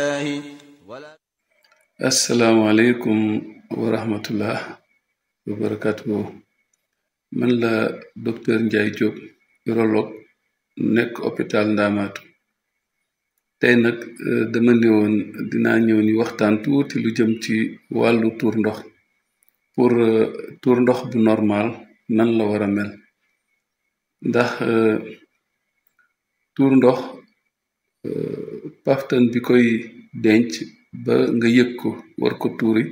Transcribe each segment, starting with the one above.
asalaamaaleykum wa rahmatullah wa barakatuhu man la docteur Ndiaye Diop urologue nekk hôpital Ndaamaatu tey nag dama ne woon dinaa ñëw ñu waxtaan tuuti lu jëm ci wàllu tuur ndox pour tuur ndox bu normal nan la war a mel ndax tuur ndox paftan bi koy denc ba nga yëg ko war ko tuuri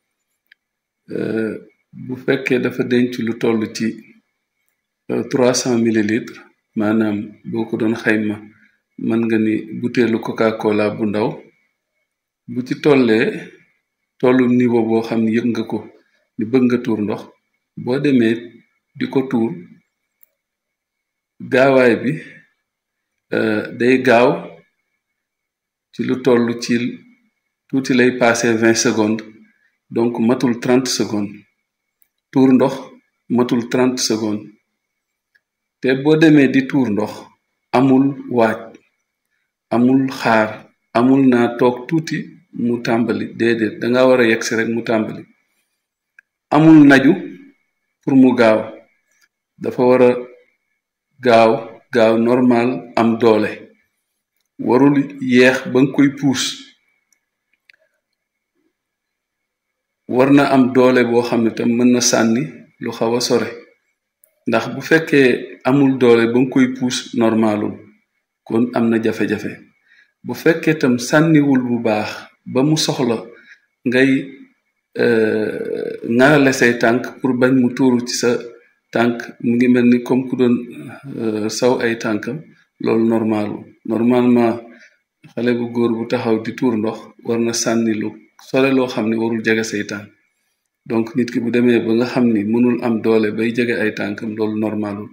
bu fekkee dafa denc lu toll ci trois cent millilitres maanaam boo ko doon xayma mën nga ni buteelu coca cola bu ndaw bu ci tollee tollu niveau boo xam ne yëg nga ko ni bëgg nga tuur ndox boo demee di ko tuur gaawaay bi day gaaw ci lu toll ci tuuti lay passé vingt secondes donc matul trente secondes tuur ndox matul trente secondes te boo demee di tuur ndox amul waaj amul xaar amul naa toog tuuti mu tàmbali déedéet danga war a yegsi rek mu tàmbali amul naju pour mu gaaw dafa war a gaaw gaaw normal am doole warul yeex ba nga koy puus war na am doole boo xam ne tam mën na sànni lu xaw a sore ndax bu fekkee amul doole ba nga koy puus normalul kon am na jafe-jafe bu fekkee tam sànniwul bu baax ba mu soxla ngay ŋarale say tànk pour bañ mu tuuru ci sa tànk mu ngi mel ni comme ku doon saw ay tànkam loolu normalul normalement xale bu góor bu taxaw di tuur ndox war na sànni lu sore loo xam ne warul jege say tànk donc nit ki bu demee ba nga xam ni mënul am doole bay jege ay tànkam loolu normalul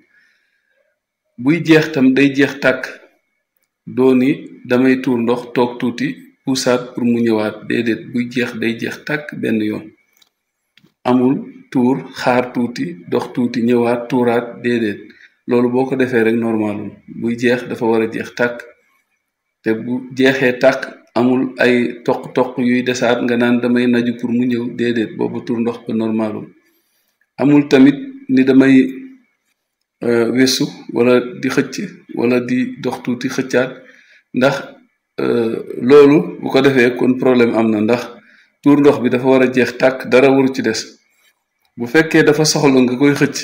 buy jeex tam day jeex tàkk dooni damay tuur ndox toog tuuti puusaat pour mu ñëwaat déedéet buy jeex day jeex tàkk benn yoon amul tuur xaar tuuti dox tuuti ñëwaat tuuraat déedéet loolu boo ko defee rek normalul buy jeex dafa war a jeex tàkk te bu jeexee tàkk amul ay toq-toq yuy desaat nga naan damay naju pour mu ñëw déedéet boobu tur ndox ba normalul amul tamit ni damay wesu wala di xëcc wala di dox tuuti xëccaat ndax loolu bu ko defee kon problème am na ndax tuur ndox bi dafa war a jeex tàkk dara waru ci des bu fekkee dafa soxla nga koy xëcc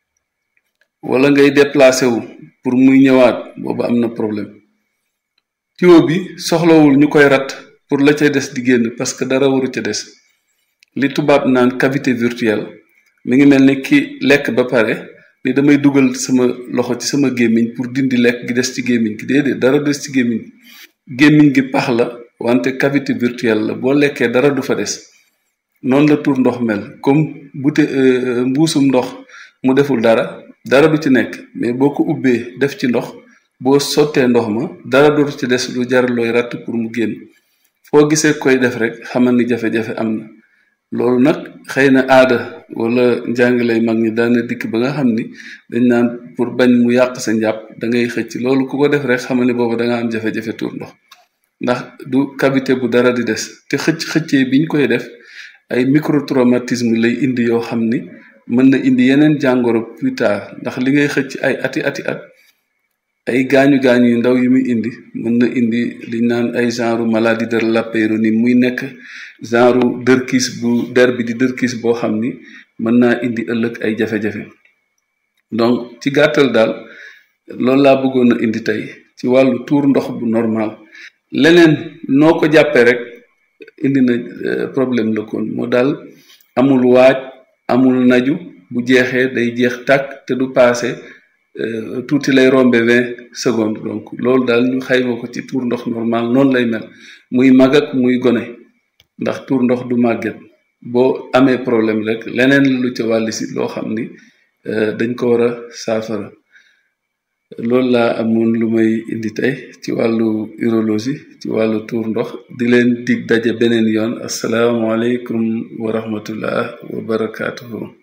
wala ngay déplacé wu pour muy ñëwaat boobu am na problème tuyau bi soxlawul ñu koy rat pour la ca des di génn parce que dara waru ca des li tubaab naan cavité virtuelle mi ngi mel ni ki lekk ba pare ni damay dugal sama loxo ci sama gémmiñ pour dindi lekk gi des ci gémmiñ gi déedéet dara des ci gémmiñ gi gémmiñ gi pax la wante cavité virtuelle la boo lekkee dara du fa des noonu la tuur ndox mel comme bute mbuusum ndox mu deful dara dara du ci nekk mais boo ko ubbee def ci ndox boo sottee ndox ma dara dootu ci des lu jar looy ratt pour mu génn foo gisee koy def rek xamal ni jafe-jafe am na loolu nag xëy na aada wala njàngilay mag ñi daana dikk ba nga xam ni dañ naan pour bañ mu yàq sa njàpp da ngay xëcc loolu ku ko def rek xamal ni boobu da nga am jafe-jafe tuur ndox ndax du cavité bu dara di des te xëcc xëccee biñ koy def ay microtraumatisme lay indi yoo xam ni mën na indi yeneen jàngoro plus tard ndax li ngay xëcc ay ati ati at ay gaañu gaañu yu ndaw yu muy indi mën na indi liñ naan ay genre maladie de la Peyronie muy nekk genre dërkiis bu der bi di dërkiis boo xam ni mën naa indi ëllëg ay jafe-jafe donc ci gàttal daal loolu laa bëggoon a indi tey ci wàllu tuur ndox bu normal leneen noo ko jàppee rek indi na problème la kon moo daal amul waaj amul naju bu jeexee day jeex tàkk te du paase tuuti lay rombe vingt secondes donc loolu daal ñu xayma ko ci tuur ndox normal noonu lay mel muy mag ak muy gone ndax tuur ndox du màgget boo amee problème rek leneen lu ca wàlli si loo xam ni dañ ko war a saafara loolu laa amoon lu may indi tey ci wàllu urologie ci wàllu tuur ndox di leen dig daje beneen yoon asalaamaaleykum wa rahmatullah wa barakaatuhu